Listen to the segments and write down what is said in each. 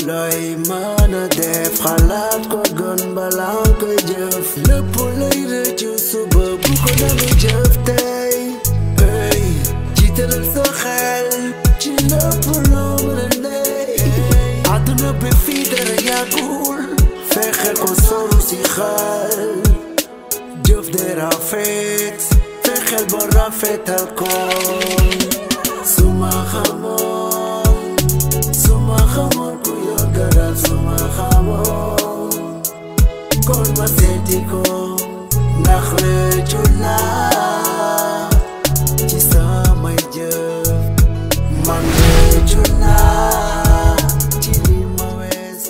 looy mën a def xalaat ko gën balaa nga koy jëf lépp lay rëccu suba bu ko danga jëf tey hey jiitalal sa xel ci lépp loo mën a nekk àdduna bi fii dara yàggul fexe ko solu si xel jëf de rafet fexeel ba rafetal ko suma xamoon suma xamoon ku yor garal suma xamoon kon ma seeti ko ndax rëccu naa ci samay jëf man rëccu naa ci li ma weesu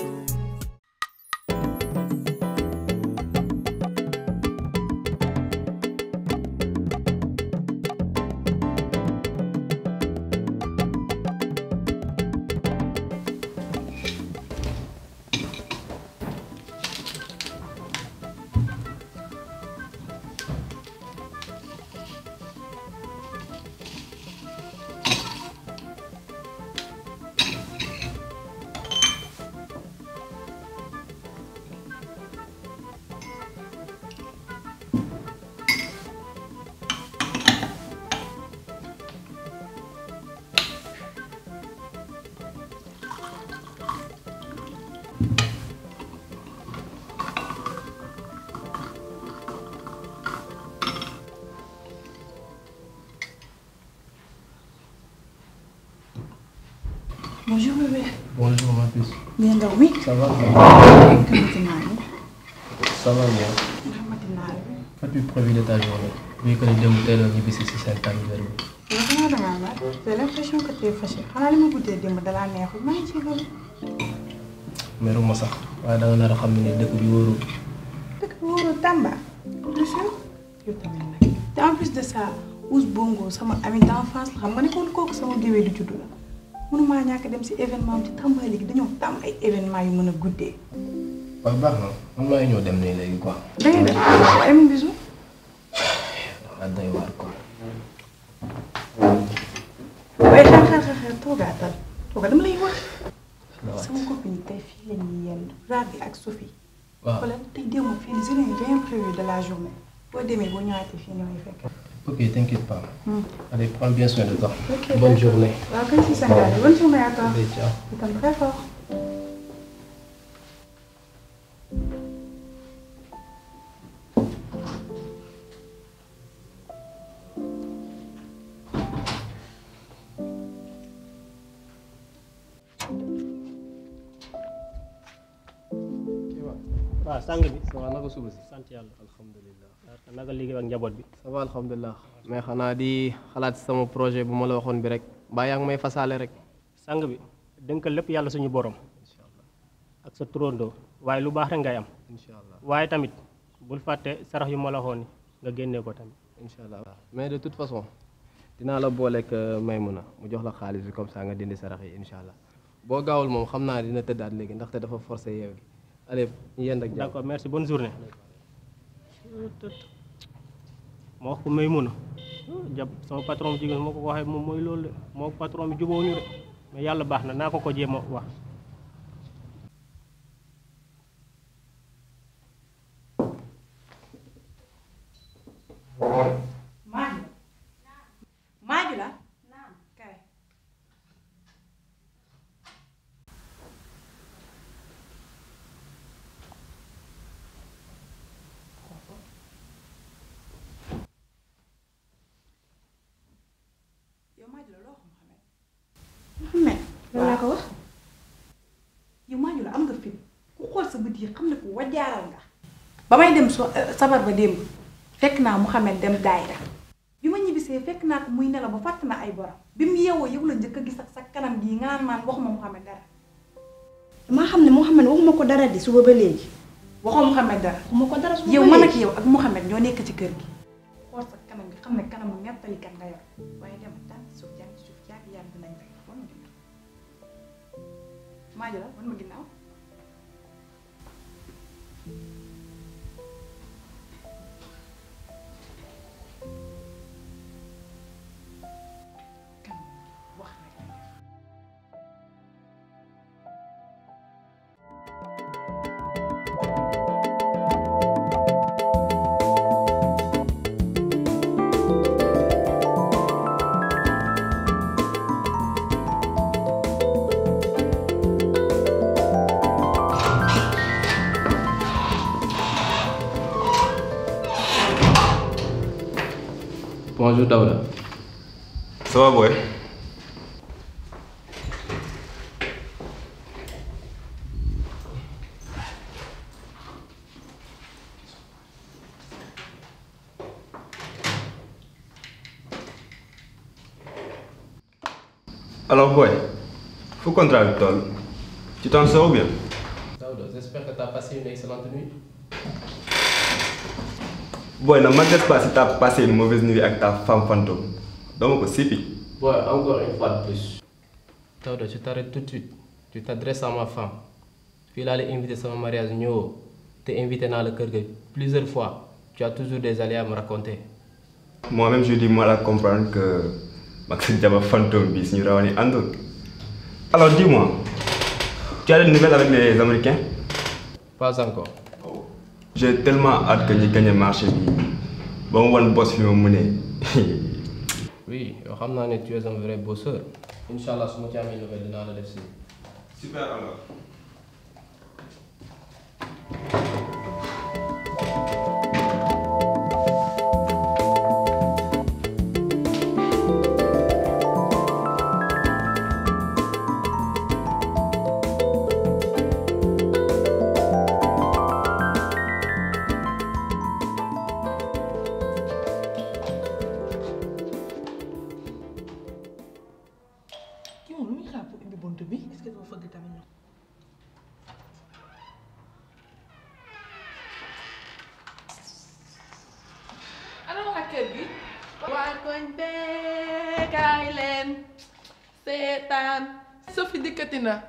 Bonjour bébé. Bonjour ma puce. Bien dormi Ça va Naka matinal bi Ça va bien. Naka matinal bi Fais-tu prévu de ta journée Vu que les deux moutons ont ñibbisi si seen anniversaire bi. yow xanaa dangaa laaj j'ai l'impression que t'es fâché xanaa li ma guddee démb dalaa neexul maa ngi ci loolu meruma sax waaye da nga nar a xam ne dëkk bi wóorul. dëkk bi wóorul Tamba bien sûr yow tamit nag te en plus de ça Ous Bongo sama ami d'enfance la xam nga ne kon kooku sama géwél du juddu la mënumaa ñàkk dem si événement bi ci Tamba léegi dañoo tam ay événement yu mën a guddee waaw baax na man maa ngi ñëw dem nii léegi quoi. da ngay def ay mon bisou dafa doy waar quoi. waaye xaar xaar xaar xaar toogaatal tooga dama lay wax la waat. sama copine tey fii la ñuy yendu Rabi ak Sophie waaw wala tey démb fii je n'ai rien prévu de la journée boo demee boo ñëwaatee fii ñoo fekk. ok t'inquiète pas. allez prends bien soin de toi. Ok, bonne d'accord. journée. waaw kay si sa ngaari bonne journée à toi. allez ciao. itam très fort. waaw sàng bi ça va naka suba si. sant yàlla alhamdulilah naka liggéey ak njaboot bi ça va alhamdulilah. mais xanaa di xalaat sama projet bu ma la waxoon bi rek. mbaa yaa ngi may fasaale rek. sang bi dënkal lépp yàlla suñu borom ak sa turandoo waaye lu baax rek ngay am incha allah waaye tamit bul fàtte sarax yu ma la waxoon ni nga génnee ko tamit incha allah mais de toute façon dinaa la booleeg Maymuna mu jox la xaalis bi comme ça nga dindi sarax yi incha allah boo gaawul moom xam naa dina tëddaat léegi ndaxte dafa forcé yeew gi allez yéen ak jàmm d'accord merci bonne journée ma wax ko may mun a jàpp sama patron bu jigéen moo ko ko waxee moom mooy loolu de moo patron bi jubóowuñu de mais yàlla baax na naa ko ko jéem a wax Maaju. Maaju la. naam kay. yow Maaju la loo xam Mouhamed. Mouhamed lan laa ko wax. yow Maaju la am nga fit ku xool sa bët yi xam ne ko wajaaral nga. ba may dem so sabar ba démb fekk naa Mouhamed dem daayira bi ma ñibbisee fekk naa ko muy nelaw ba fàtt na ay borom bi mu yeewoo yow la njëkk a gis ak sa kanam gii nga naan maan waxuma Mouhamed dara maa xam ne Mouhamed waxuma ko dara di suba ba léegi waxoo Mouhamed dara waxuma ko dara suba yow ba man ak léegi yow ak Mouhamed ñoo nekk ci kër gi xool sa kanam gi xam ne kanamu nettalikat nga yor waaye dem tànn suuf jàng suuf yàgg yàgg dinañ fay wan ma ginnaaw maa jëla wan ma ginnaaw kanam wax rek lay def bonjour Daouda. Ça va boy Alors boy, faut contrat bi toll. Tu t'en sors bien Daouda j'espère que tu as passé une excellente nuit. Boy, ne m'intéresse pas si t'as passé une mauvaise nuit avec ta femme fantôme. Donc ko sipi. Ouais, encore une fois de plus. Daouda tu t'arrêtes tout de suite. Tu t'adresses à ma femme. fii laa la invité sama mariage ñëwoo te invité naa la kër ga plusieurs fois tu as toujours des aléas à me raconter. Moi-même je dis mal à comprendre que mag sa jabar fantôme bi suñu rawani àndul. Alors dis-moi, tu as des nouvelles avec les Américains pas encore. J'ai tellement hâte que ñu gagné marché bi ba mu wan boss fi ma mënee. oui yow xam naa ne tu es un vrai bosseur. incha allah su ma ci amee nouvelle dinaa la def si. Super alors. kii moom lu muy xaar pour ubbi bunt bi est-ce que doo fëgg tamit ñoom. ana waa kër gi waa koñ bee kaay leen seetaan Sophie dikkati na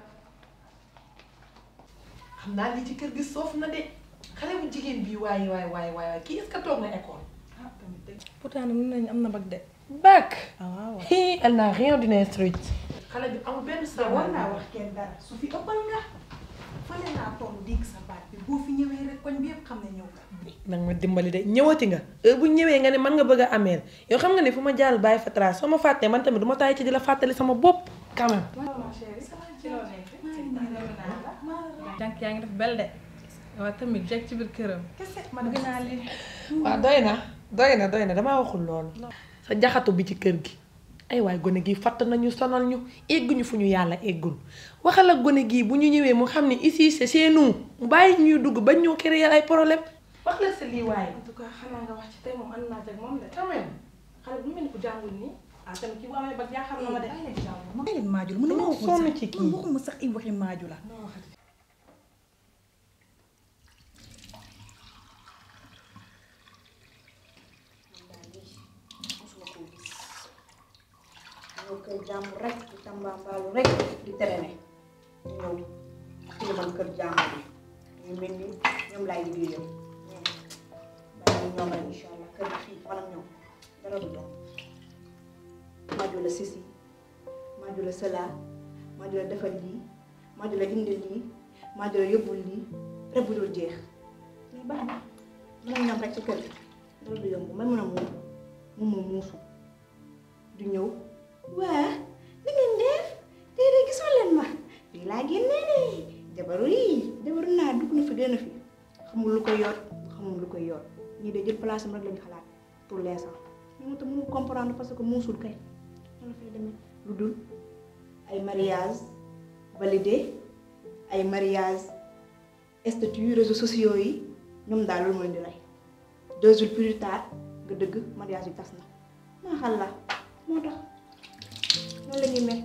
xam naa lii ci kër gi soof na de xale bu jigéen bii waaye waaye waaye waaye kii est-ce que toog na école. pourtant nag mën nañu am na bac de. bac. ah waaw. hi elle n'a rien d'une instruite. xale bi amul benn te war naa savoir. wax kenn dara su fi ëppal nga fale naa toll dégg sa baat bi boo fi ñëwee rek koñ bi yëpp xam ne ñëw nga. nag ma dimbali de ñëwati nga heure bu ñëwee nga ne man nga bëgg a ameel yow xam nga ne fu ma jàll bàyyi fa trace soo ma fàttee man tamit du ma taay ci di la fàttali sama bopp quand même. jànk yaa ngi def bel de. waaw tamit jeg ci biir këram. kese man bëgg naa lii. waaw doy na doy na doy na damaa waxul loolu. sa jaxatu bi ci kër gi. ay waay gone gii fatt nañu sonal ñu egguñu fu ñu yàlla eggul waxal ak gone gii bu ñu ñëwee mu xam ne ici c'est chez nous mu bàyyi ñuy dugg bañ ñoo créer ay problème wax la sa lii waaye. en tout cas xanaa nga wax ci tey moom ànd naa ci ak moom de. quand même xale bu mel ni ku jàngul nii. ah tamit kii bu amee bac jaaxal na ma de. ma leen maaju la mën Dama na sonn ci kii. man waxuma sax ay waxi maaju la ñëw kër jàmbur rek di tambaambaalu rek di traîner ñëw tilimal kër jàmbur bi ñu mel ni ñoom laay liggéeyam bàyyi ñoom rek incha allah kër gi fii man ak ñoom dara du doon maaju la sisi maaju la sëla maaju la defal lii maaju la indi lii maaju la yóbbul lii rek bu dul jeex mais baax na mën ak ñoom rek ci kër gi dara du yomb may mën a muum moom moom muusu du ñëw waa li ngeen def tey de gisoo leen ma fii laa génnee de jabaru yi jabaru naa dugg na fi génn fi xamul lu koy yor xamul lu koy yor ñii de jël place am rek lañu xalaat pour l'instant mais moom tam mënu comprendre parce que muusul kay noonu la fay demee lu dul ay mariage validé ay mariage statut réseaux sociaux yi ñoom daal loolu mooy di rey deux jours plus tard nga dëgg mariage yi tas na maa xal la moo tax noonu la ñuy mel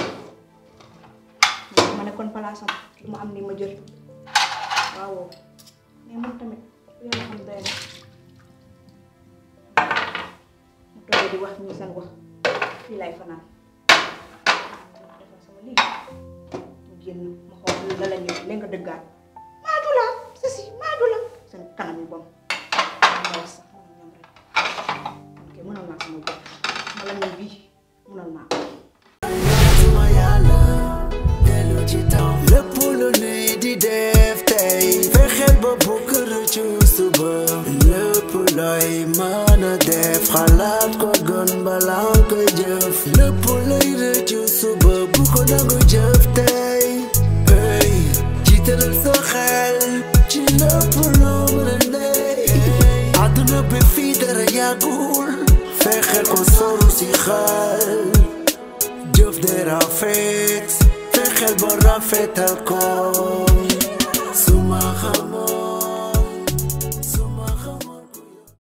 ma nekkoon palaasam du ma am ni ma jël waaw mais moom tamit yàlla xam doy na mu toogee di wax ñu seen wax fii lay fanaan defal sama lii mu génn ma xool la la ñuy leen nga dëggaat maaju la sisi maaju la seen kanam yi bon ma wax sax man ñoom rek man kay mënal naa sama bopp ma la ñuy bii mënal naa ko suma yàlla dellu ci taw lépp lu nuy di def tey fexeel ba bu kër ci suba lépp looy mën a def xalaat ko gën balaa nga koy jëf lépp looy rëccu suba bu ko nangu jëf tey hey jiitalal sa xel ci lépp loo mën a ne àdduna bi fii dara yàggul fexe fexeel ko solu si xel jëf de rafet fexeel ba rafetal ko